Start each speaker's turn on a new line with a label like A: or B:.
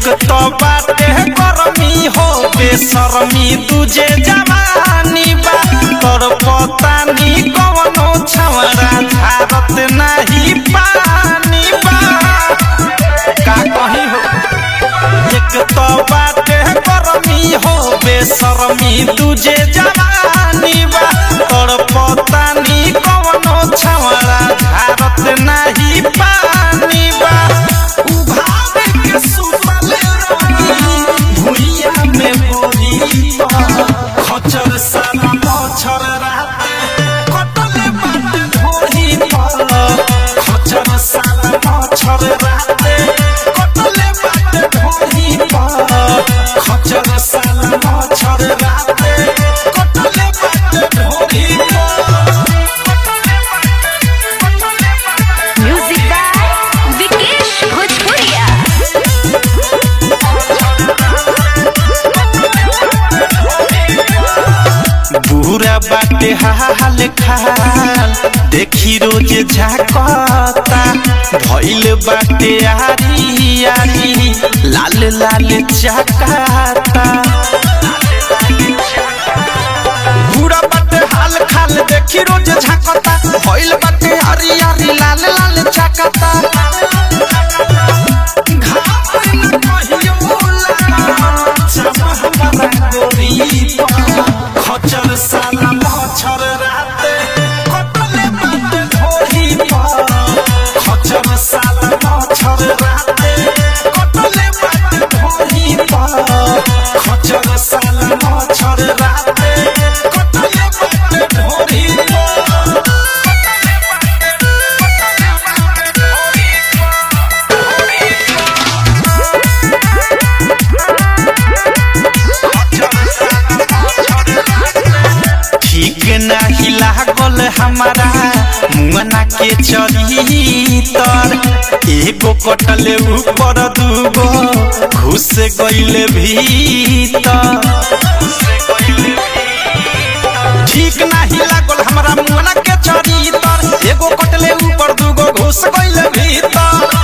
A: एक तो बाटे गरमी हो बेशरमी तुझे जवानी बा तोर पतानी कवनो छवरा झारत नाही पानी बा का कही हो एक तो बाटे गरमी हो बेशरमी तुझे जवानी बा तोर पतानी कवनो छवरा झारत नाही पानी बा उभार के सुतल रही भुइया में बोली खचर साला मच्छर रात कटले बाटे ढोही पर खचर साला मच्छर रात कटले बाटे ढोही पर खचर साला मच्छर रात कटले बाटे ढोही पर
B: म्यूजिक बाय विकेश भोजपुरिया
A: बुरा बाटे हाल खाल देखी रोज झाकता भइल बाटे आरी आरी लाल लाल चकाता बुरा बाटे हाल खाल देखी रोज झाकता भइल बाटे आरी आरी लाल लाल चकाता घाव न कहियो लागा, चमह बना गोरी पा। खचर साला मच्छर राते कटले बाटे ढोही पर खचर साला मच्छर राते कटले बाटे ढोही पर खचर साला मच्छर राते कटले बाटे ढोही पर ठीक नाही लागल हमारा मुआना के चरितर एगो कटले ऊपर दूगो घुस गइले भीतर ठीक नाही लागल हमरा मुआना के चरितर एगो कटले ऊपर दूगो घुस गइले भीतर